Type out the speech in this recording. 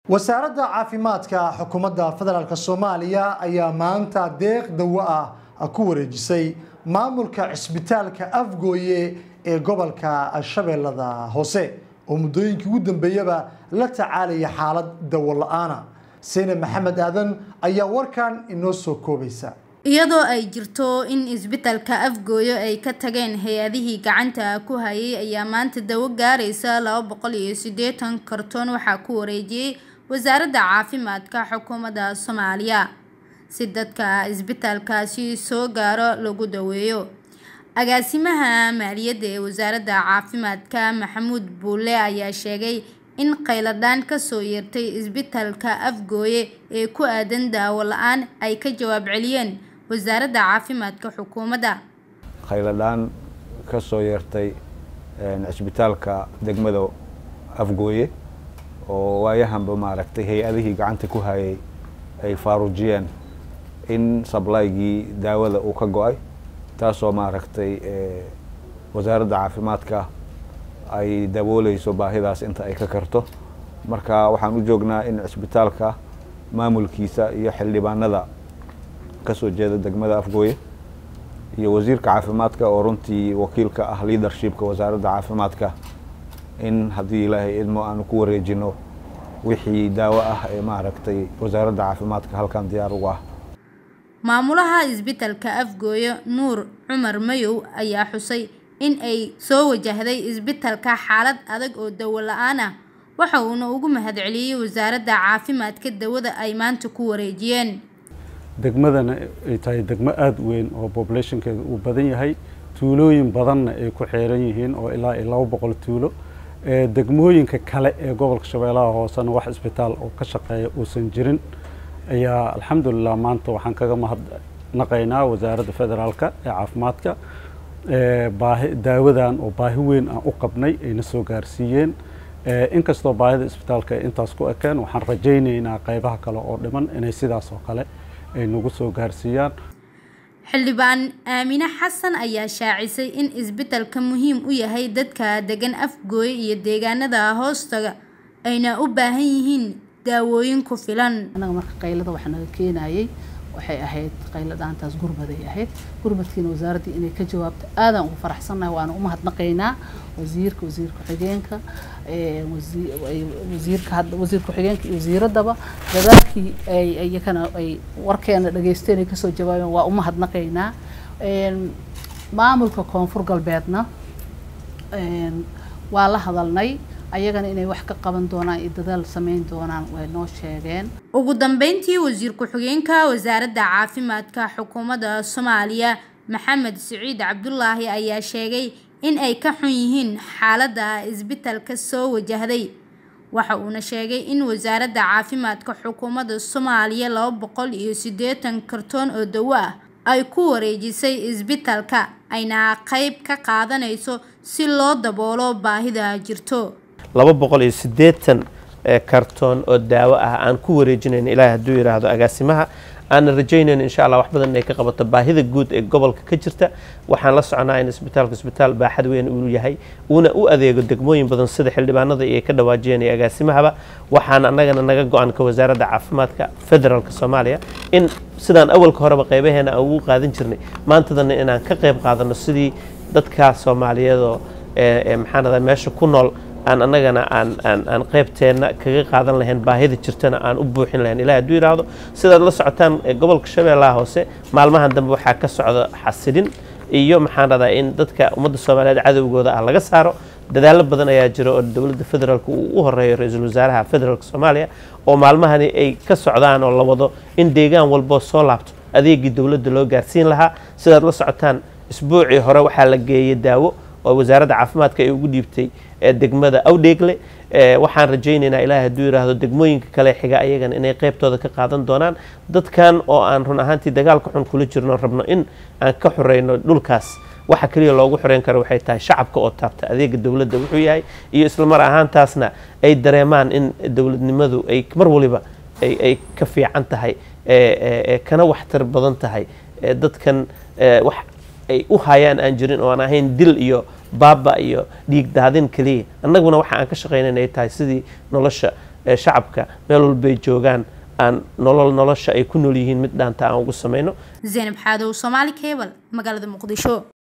wasaaradda caafimaadka xukuumadda federaalk soomaaliya ayaa maanta deeq dawo ah ku wareejisay maamulka cisbitaalka afgooye ee gobolka shabeellada hoose oo muddooyinkii ugu dambeeyaba la tacaalaya xaalad dawo la-aana seyne maxamed aadan ayaa warkan inoo soo koobaysa iyadoo ay jirto in isbitaalka afgooyo ay ka tageen hay-adihii gacanta ku hayay ayaa maanta dawo gaaraysa laba boqol iyo siddeetan kartoon waxaa ku wareejiyey wasaaradda caafimaadka xukuumadda soomaaliya si dadka isbitaalkaasi soo gaaro lagu daweeyo agaasimaha maaliyadda ee wasaaradda caafimaadka maxamuud buule ayaa sheegay in qayladhaan kasoo yeertay isbitaalka afgooye ee ku aadan daawo la-aan ay ka jawaab celiyeen wasaaradda caafimaadka xukuumadda khayladhaan ka soo yeertay cisbitaalka degmada afgooye oo waayahanba maaragtay hay-adihii gacanta ku hayay ay faaruujiyeen in sablaygii daawada uu ka go-ay taasoo maaragtay wasaaradda caafimaadka ay dabooleyso baahidaas inta ay ka karto marka waxaan u joognaa in cisbitaalka maamulkiisa iyo xildhibaanada kasoo jeeda degmada afgooye iyo wasiirka caafimaadka oo runtii wakiilka ah leadershipka wasaaradda caafimaadka in haddii ilaahay idmo aanu ku wareejino wixii daawo ah ee maaragtay wasaaradda caafimaadka halkan diyaar ugu ah maamulaha isbitaalka afgooye nuur cumar mayow ayaa xusay in ay soo wajahday isbitaalka xaalad adag oo dawo la-aan ah waxa uuna ugu mahadceliyey wasaaradda caafimaadka dawada ay maanta ku wareejiyeen degmadana ay tahay degmo aada weyn oo populationkeeda uu badan yahay tuulooyin badanna ay ku xeeran yihiin oo ilaa iyo laba boqol tuulo degmooyinka kale ee gobolka shabeellaha hoosena wax isbitaal oo ka shaqeeya uusan jirin ayaa alxamdulilah maanta waxaan kaga mahadnaqaynaa wasaaradda federaalka ee caafimaadka baahi daawadan oo baahi weyn aan u qabnay ayna soo gaarsiiyeen inkastoo baahida isbitaalka ay intaas ku ekeen waxaan rajaynaynaa qaybaha kale oo dhiman inay sidaas oo kale ay nagu soo gaarsiiyaan xildhibaan aamine xasan ayaa shaacisay in isbitaalka muhiim u yahay dadka degan afgooye iyo deegaanada hoostaga ayna u baahan yihiin daawooyin ku filan anaga marka qaylada waxa naga keenayay waxay ahayd qayladaantaas gurmaday ahayd gurmadkiina wasaaraddii inay ka jawaabto aadaan ugu faraxsannahay waana u mahadnaqaynaa wasiirka wasiir ku-xigeenka wasiirka wasiir ku-xigeenka iyo wasiiraddaba dadaalkii ay iyakana ay warkeena dhageysteen ay kasoo jawaabeen waa u mahadnaqaynaa maamulka koonfur galbeedna waa la hadalnay ayagana inay wax ka qaban doonaan iyo dadaal sameyn doonaan way noo sheegeen ugu dambeyntii wasiir ku-xigeenka wasaaradda caafimaadka xukuumadda soomaaliya maxamed siciid cabdulaahi ayaa sheegay in ay ka xun yihiin xaaladda isbitaalka soo wajahday waxa uuna sheegay in wasaaradda caafimaadka xukuumadda soomaaliya laba boqol iyo siddeetan kartoon oo dawo ah ay ku wareejisay isbitaalka ayna qayb ka qaadanayso si loo daboolo baahida jirto laba boqol iyo siddeetan kartoon oo daawo ah aan ku wareejinayn ilaahay hadduu yidhaahdo agaasimaha aanan rajaynayn insha allah wax badan inay ka qabato baahida guud ee gobolka ka jirta waxaan la soconaa in isbitaalka isbitaal baaxad weyn uu yahay uuna u adeego degmooyin badan sida xildhibaanada iyo ka dhawaajiyeen iyo agaasimahaba waxaan annagana naga go-an ka wasaaradda caafimaadka federaalka soomaaliya in sidaan awalka horeba qaybaheena aan ugu qaadan jirnay maantadana inaan ka qayb qaadano sidii dadka soomaaliyeedoo maxaanada meesha ku nool aan annagana aan aan aan qaybteenna kaga qaadan lahayn baahida jirtana aan u buuxin lahayn ilahi hadduu yidhaahdo sidaad la socotaan gobolka shabeellaha hoose maalmahan dambe waxaa ka socda xasilin iyo maxaan radaa in dadka ummadda soomaaliyeed cadowgooda ah laga saaro dadaallo badan ayaa jira oo dowladda federaalka uu u horeeyo ra-iisul wasaaraha federaalka soomaaliya oo maalmahani ay ka socdaan oo la wado in deegaan walboo soo laabto adeegii dowladda loo gaarsiin lahaa sidaad la socotaan isbuucii hore waxaa la geeyey daawo oo wasaaradda caafimaadka ay ugu dhiibtay degmada awdheegle waxaan rajaynaynaa ilaahay hadduu yidhaahdo degmooyinka kale xiga ayagana inay qaybtooda ka qaadan doonaan dadkan oo aan run ahaantii dagaalka xun kula jirno rabno in aan ka xoreyno dhulkaas waxa keliya loogu xoreyn karo waxay tahay shacabka oo taabta adeega dowladda wuxuu yahay iyo islamar ahaantaasna ay dareemaan in dowladnimadu ay mar waliba ay ka fiican tahay kana waxtar badan tahay dadkan wax ay u hayaan aan jirin oo aan ahayn dil iyo baaba iyo dhiig daadin keliya annaguna waxa aan ka shaqaynayn ay tahay sidii nolosha ee shacabka meel walbay joogaan aan nolol nolosha ay ku nool yihiin mid dhaanta aan ugu samayno zaynab xaadow soomaali cable magaalada muqdisho